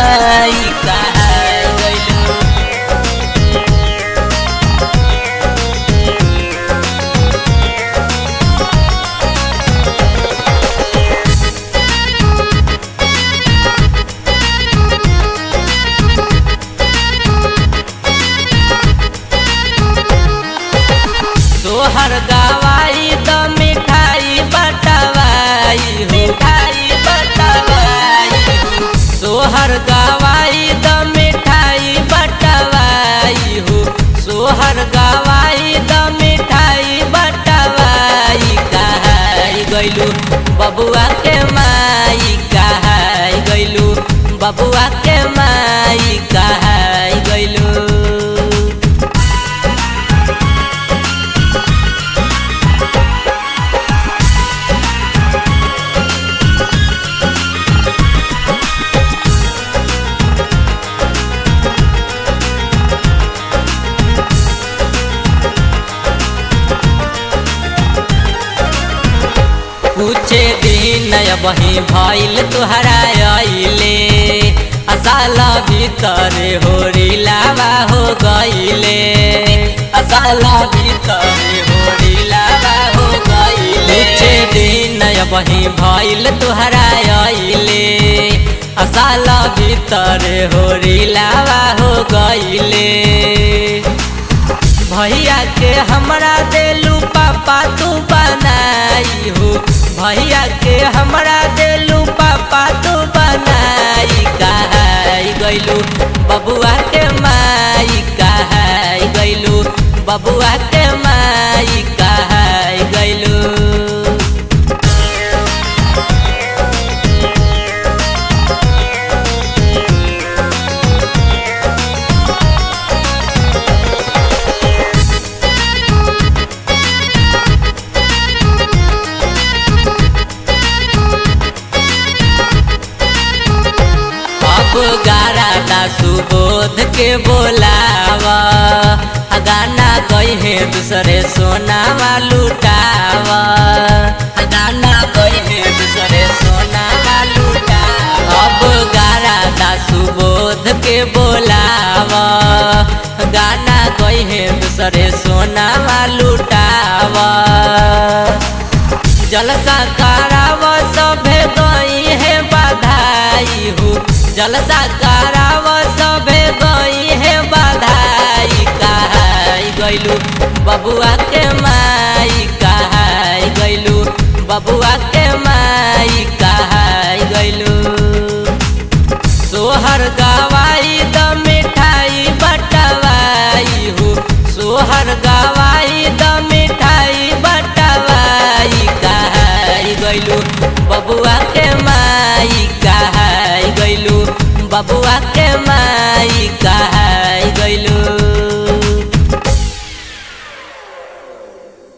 माई कहाई गइलू तोहर गवाई द मिठाई बटवाई हो मिठाई बटवाई हो सोहर गवाई द मिठाई बटवाई हो सोहर गवाई द मिठाई बटवाई कहाई गइलू बबुआ के माई कहाई गइलू बबुआ के माई कहाई गइलू कुछ दिन बही भइल तुहरा अइले असाला भीतर होरी लावा हो गइले असाला भीतर होरी लावा हो गइले कुछ दिन बही भइल तुहरा अइले असाला भीतर होरी लावा हो गइले भैया के हमरा देलू पापा तू बनाई हो भैया के हमरा देलू पापा तू बनाई कहाई गइलू बबुआ के माई कहाई गइलू बबुआ के माई कहाई गइलू अब गारा सुबोध के बोलावा आ गाना कहे दूसरे सोनावा लुटावा आ गाना कहे दूसरे सोनावा लुटावा अब गारा सुबोध के बोलावा गाना कहे दूसरे सोनावा लुटावा जलसा कराव सभे गई है बधाई हो जलसा कराव सभे गई है बधाई कहाई गइलू बबुआ के माई कहाई गइलू बबुआ के माई कहाई गइलू सोहर गवाई द मिठाई बटवाई हो सोहर गवाई द मिठाई बटवाई कहाई गइलू बबुआ के माई कहाई गइलू बबुआ के माई कहाई